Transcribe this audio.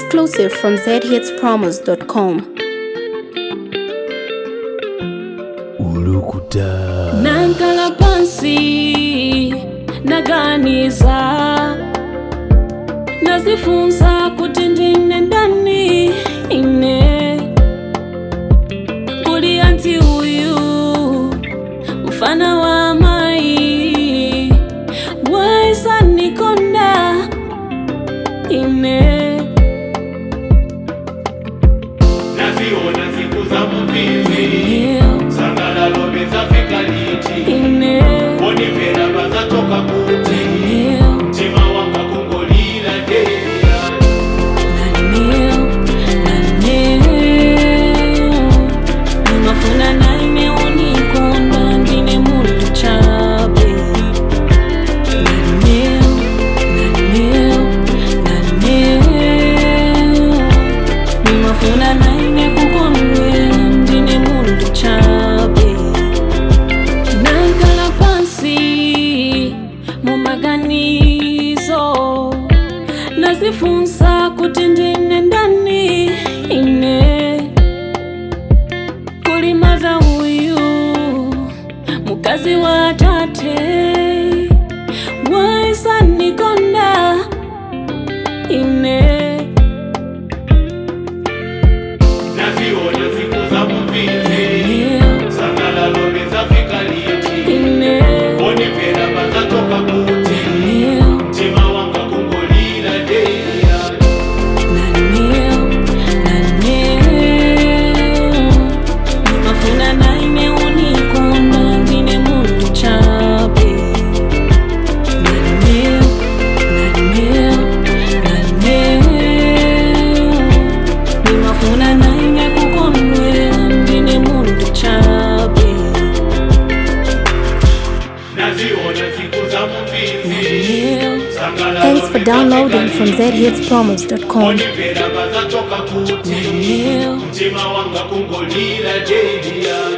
Exclusive from zhitspromos.com. ulukuta nankala pansi naganiza nazifunza kuti ndine ndani ine kuli anti uyu mfana wa mai waisanikonda ine naziona siku za muvizi Ndio, sangalalo bezafika liti ine bonivera bazatoka kuti Ndio. mtima wanga kungolira deya Naneo, naneo, nimafuna naine unikonda ndine muntu chabe. Naneo, naneo, naneo, nimafuna naine kukondwela ndine muntu chabe. Nankala pansi mumaganizo nazifunza kuti ndine ndani ine kulimaza uyu mukazi wa tate waisanikonda ine naziona siku za muvizi Ndio, sangalalo bezafika liti ine bonivera bazatoka kuti Ndio, mtima wanga kungolira deya naneo, naneo, nimafuna naine unikonda ndine muntu chabe. Naneo, naneo, naneo, nimafuna naine kukondwela ndine muntu chabe. naziona siku za muvizi Naneo, Thanks for downloading from zhitspromos.com. bonivera bazatoka kuti naneo. mtima wanga kungolira deya